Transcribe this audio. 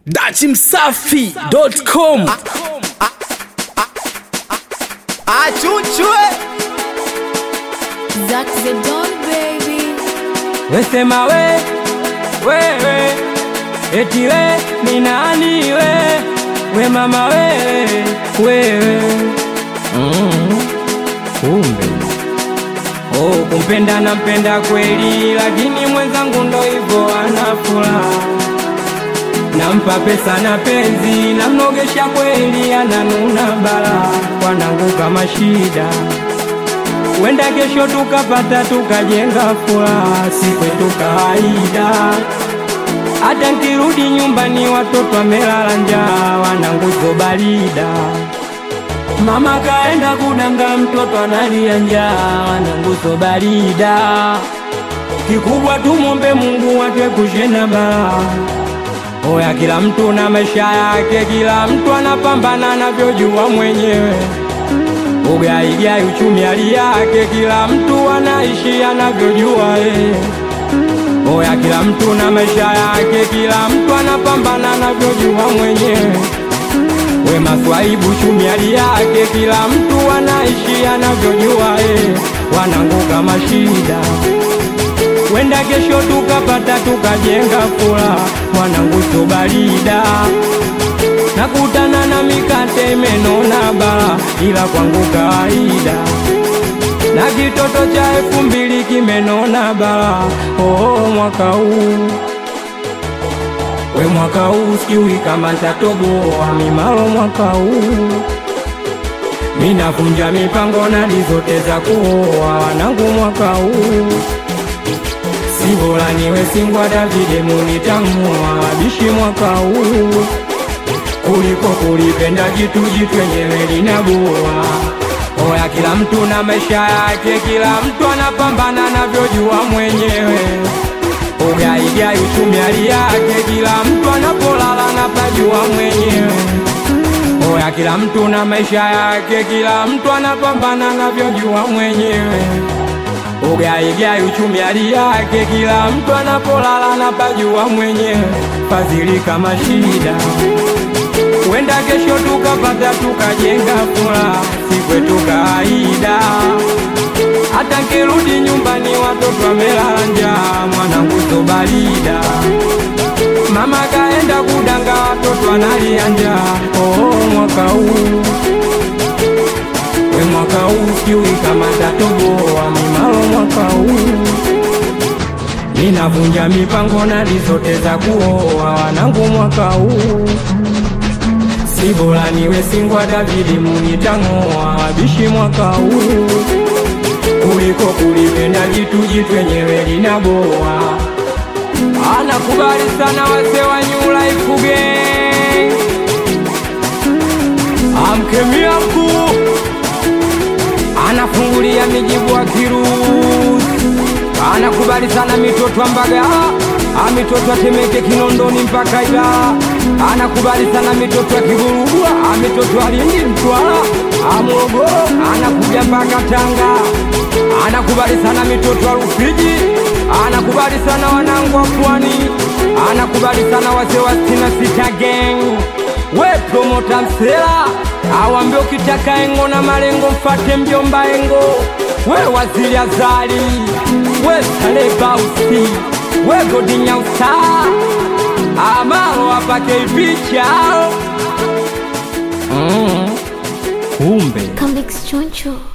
dachimsafi.com achuchwe Zack the Don baby. wesema we wewe eti we ni nani we we mama wewe wewe mm. kumbe oh, kumpenda nampenda kweli lakini mwenzangu ndo hivyo ana furaha nampa pesa na penzi namnogesha kweli ananuna bala wanangu kama shida wenda kesho tukapata tukajenga furaha, si kwetu kawaida. Hata nkirudi nyumbani watoto wamelala njaa, wananguzo barida. Mama kaenda kudanga, mtoto analia njaa, wananguzo barida. Kikubwa tumombe Mungu wake kushena balaa. Oya, kila mtu na maisha yake, kila mtu anapambana anavyojua mwenyewe ugaigai uchumi hali yake, kila mtu anaishi anavyojua eh. Oya, kila mtu na maisha yake, kila mtu anapambana anavyojua mwenyewe. We maswaibu uchumi hali yake, kila mtu anaishi anavyojua eh. Wanangu kama shida wenda kesho tukapata tukajenga furaha, wanangu so barida nakutana na mikate imenona bala, ila kwangu kawaida. Na kitoto cha elfu mbili kimenona bala, oh, mwaka huu we mwaka huu sikiwi kama ntatoboa mimalo mwaka huu minavunja mipango nalizote za kuoa wanangu mwaka huu si bora niwe singwa Davide munitamua wabishi mwaka huu kuliko kulipenda jitu jitu yenyewe linaboa. Oya, kila mtu na maisha yake, kila mtu anapambana anavyojua mwenyewe. Ugaigai uchumi hali yake, kila mtu anapolala anapajua mwenyewe. Oya, kila mtu na maisha yake, kila mtu anapambana anavyojua mwenyewe. Ugaigai uchumi hali yake, kila mtu anapolala anapajua mwenyewe. Fadhili kama shida wenda kesho tukapata tukajenga furaha, si kwetu kawaida. Hata nkirudi nyumbani watoto wamelala njaa, mwanangu so barida. Mama kaenda kudanga, watoto wanalia njaa. Oh, mwaka huu we mwaka huu siui kama tatoboa mimalo mwaka huu ninavunja mipango nalizote za kuoa wanangu mwaka huu si bora niwe singwa Davidi munitang'oa wabishi mwaka huu kuliko kulipenda jitu jitu yenyewe linaboa. Anakubali sana wase wa New Life Gang, amkemia mkuu anafungulia mijibu wa kirusi anakubali sana mitoto wa Mbagala, ah, mitoto wa Temeke, Kinondoni mpaka Ilala. Anakubali sana mitoto wa Kigurugwa, ah, mitoto wa Lindi, Mtwara, ah, Morogoro, anakuja mpaka Tanga. Anakubali sana mitoto wa Rufiji, anakubali sana wanangu wa Pwani, anakubali sana wazee wa sitini na sita gang. We promota Msela, awambie ukitaka engo na malengo mfate mjomba engo we waziri azali we salebausi we godinyausa amalo apake ipicha mm. kumbe Come Choncho.